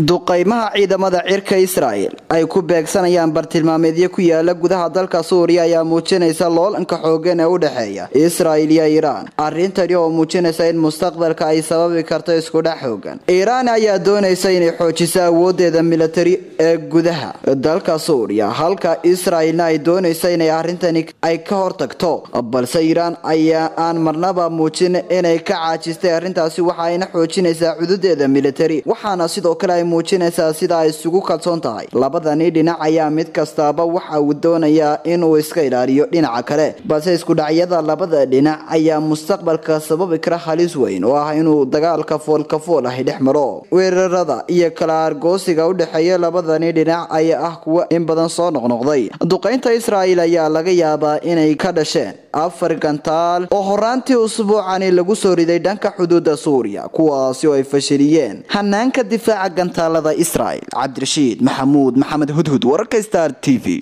duqaymaha ciidamada cirka israel ay ku beegsanayaan bartilmaameedyo ku yaala gudaha dalka suuriya ayaa muujinaysa loolanka xoogan ee u dhexeeya israel iyo iiraan arrintani oo muujinaysa in mustaqbalka ay sababi karto iskudhex xoogan iiraan ayaa doonaysa inay xoojiso awoodeeda militari ee gudaha dalka suuriya halka israelna ay doonaysa inay arrintani ay ka hortagto balse iiraan ayaa aan marnaba muujin inay ka caajistay arrintaasi waxa ayna xoojinaysaa cududeeda militari waxaana sidoo kale ay muujinaysaa sida ay isugu kalsoon tahay labadani dhinac ayaa mid kastaaba waxa uu doonayaa inuu iska ilaaliyo dhinaca kale balse iskudhacyada labada dhinac ayaa mustaqbalka sababi kara halis weyn oo ah inuu dagaalka foolkafool ahi dhex maro weerarada iyo kala argoosiga u dhexeeya labadani dhinac ayaa ah kuwa in badan soo noqnoqday duqaynta israel ayaa laga yaabaa inay ka dhasheen afar gantaal oo horaantii usbuucani lagu soo riday dhanka xuduuda suuriya kuwaasi oo ay fashiliyeen hanaanka difaaca gantaalada israel cabdirashiid maxamuud maxamed hudhud wararka star t v